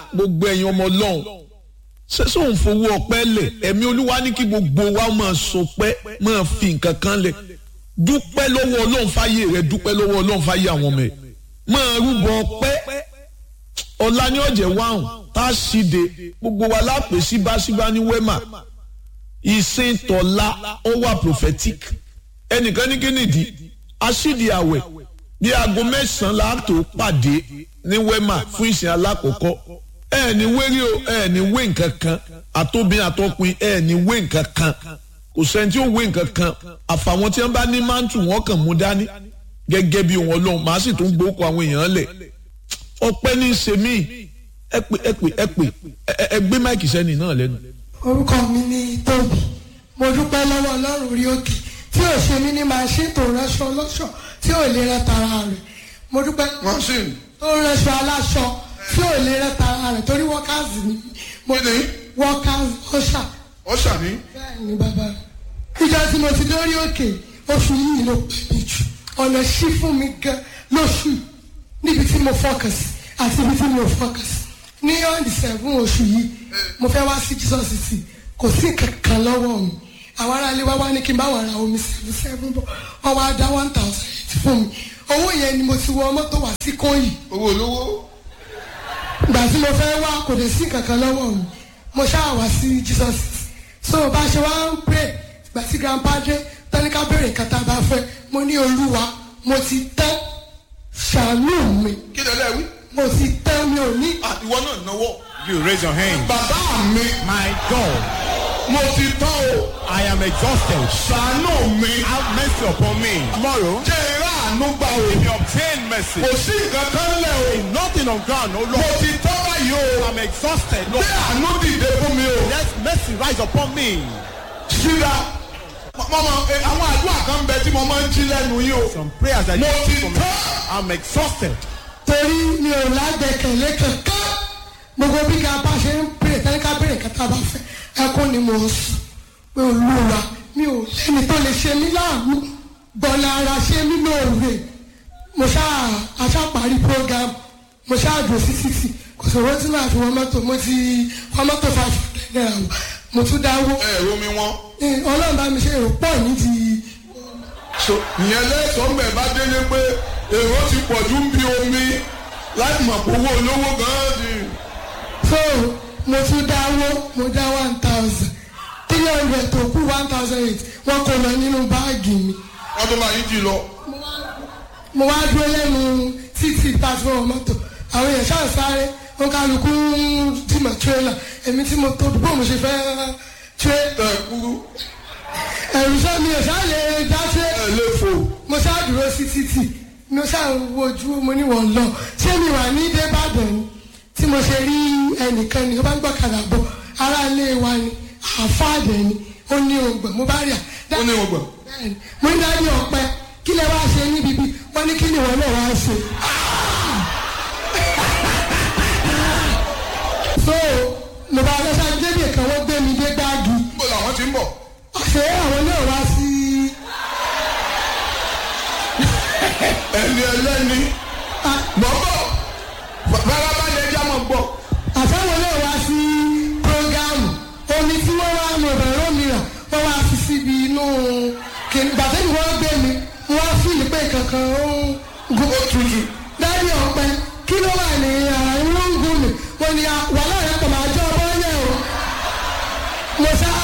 gbogbo ẹ̀yin ọmọ ọlọ́run ṣé sóun fowó ọpẹ́ lẹ̀ ẹ̀mí olúwa ní kí gbogbo wa máa sọpẹ́ máa fi nǹkan kan lẹ̀ dúpẹ́ lọ́wọ́ ọlọ́run fáyé rẹ dúpẹ́ lọ́wọ́ ọlọ́run fáyé àwọn ọmọ ẹ̀ máa rúbọ ọpẹ́ ọ̀la ní ọ̀jẹ̀ wáhùn tá a ṣíde gbogbo wa lápè síbáṣíbá ní wẹ́mà ìsìn tọ̀la ó wà prophetic ẹnìkan ní kínìdí aṣídi àwẹ̀ bí aago mẹ́sàn-án láàtò pàdé ní wẹ́mà fún ìsìn alákọ̀ọ́kọ́ ẹ ní wérí o ẹ ní wé nǹkan kan àtòbìn àtọkùn ẹ ní wé nǹkan kan kò sẹ́ni tí ó wé nǹkan kan àfàwọn tí wọ́n bá ní mántù wọn kàn mú dání gẹ́gẹ́ bí wọn lọ́hùn màá sì tún gbókò àwọn èèyàn lẹ̀ ọpẹ́ ní í ṣe mí ẹ pè ẹ pè ẹ pè ẹ gbé máìkì sẹ́ni náà lẹ́nu. orúkọ mi ni tóbi mo dúpẹ́ lọ́wọ́ ọlọ́run orí òkè tí ò ṣe mí ní màṣín tó ránṣọ ọlọ́ṣọ tí ò lè rẹ tara rẹ̀ mo dúpẹ́ machine tó ránṣọ aláṣọ tí ò lè rẹ tara rẹ̀ torí workers ni mo Kí ni? workers ọ̀ṣà ọ̀ṣà ní bẹ́ẹ̀ ni bàbá ìjọ tí mo ti lórí òkè oṣù yìí ló pè mí jù ọ̀nà ṣí fún mi gan lóṣù níbi tí mo focus àti ibi tí mo focus ní on the seven oṣù yìí mo fẹ́ wá sí Jesus city kò sí kankan lọ́wọ́ mi àwọn aráalé wá wá ní kí n bá wà ra omi seven seven bọ̀ wọ́n wá dá one thousand eight fún mi owó yẹn ni mo ti wọ mọ́tò wá sí kóyì owó olówó ìgbà tí mo fẹ́ wá kò dé sí kankan lọ́wọ́ mi mo ṣáà wá sí Jesus so bá a ṣe wá ń pray ìgbà tí grandpa dé tọ́níkà béèrè nǹkan tá a bá fẹ́ mo ní olúwa mo ti tán ṣàánú mi kí lè lẹ́wí. mo ti tán mi ò ní. ìwọ náà náwó. You raise your hand. bàbá mi My God, mo ti tán o I am exhausted. ṣàánú mi. Have mercy upon me. Tomorrow, jẹ́ ìrá àánú gbà o. if you obtain mercy, kò sí nǹkan kan lẹ̀ o. nothing on ground, oh mo Lord. ti tán báyìí o. I'm exhausted. gbé Lord, àánú dìde fún mi o. let mercy rise upon me. síra mọ́mọ́ àwọn àdúrà kan bẹ tí mo máa ń jí lẹ́nu yìí o. Some prayers I mo need ti from tán. I'm exhausted. torí mi ò lágbẹ̀kẹ̀lé kankan gbogbo bí grandpa ṣe ń pray tọ́níkà béèrè nǹkan tá a bá fẹ́ ẹkún ni mo sùn pé olúwa mi ò lẹ́ni tó lè ṣe mí láàánú gbọ́nà ara ṣe mí lóore mo ṣáà aṣáparí program mo ṣáà dùn sí títì kò sọ̀rọ̀ tí màá fi wọ́n mọ́tò mo ti wọ́n mọ́tò five hundred naira wọ̀ mo tún dáwó ẹ ro mi wọn. Eh, ọlọ́run bá mi ṣe èrò pọ̀ ní ti so ìyẹn lẹ́sọ̀ọ́ mbẹ̀ bá délé pé èrò ti pọ̀ ju ń bí omi láì mọ̀ pé owó olówó gan-an ni. so mo tún dáwó mo dá one thousand three hundred tó kú one thousand eight wọ́n kò lọ nínú báàgì mi wọ́n tó máa yí jì lọ. mo wá dúró lẹ́nu títì pàṣípọ̀ mọ́tò àwọn èèyàn ṣáà sáré wọn kálukú ń dìmọ̀ tírélà èmi tí mo tóbi bó mo ṣe fẹ́ tré tẹ kúrú ẹ̀rù sọ mi ò ṣáà lè dá tré ẹ lè fò. mo ṣáà dúró sí títì mo ṣáà ń wojú mo ní wọ́n lọ ṣé mi wà ní débàdàn ni tí mo ṣe rí ẹnìkan ni ó bá ń gbọ́kadà bọ̀ ará ilé wa ni àfáàdẹ̀ ni ó ní ògbọ̀n mo bá rí à ó ní ọgbà. bẹ́ẹ̀ni mo ní dájú ọpẹ kí lè wá ṣe níbi bí wọn ní kí ni wọn náà wá ṣe. so mo bá lọ sáà débi kan wọ́n gbé mi dé gbáàgì níbo làwọn ti ń bọ̀. ṣé àwọn náà wá sí ẹni ẹlẹ́ni. mọ̀ bọ̀ bàbá bá lè já mọ̀ bọ̀. àtàwọn náà wá sí programu omi tí wọ́n wá mọ̀ bẹ̀rẹ̀ òmíràn wọ́n wá fi síbi inú kìnnì bàtẹ́ni wọ́n gbé mi wọ́n á fìlì pé kankan ó ń gun ó tutù. dájú ọpẹ kí ló wà ní àárín wọn ń gùn mí wọn ni wàhálà rẹ pọ̀ máa jọ ọmọ yẹn o mo sá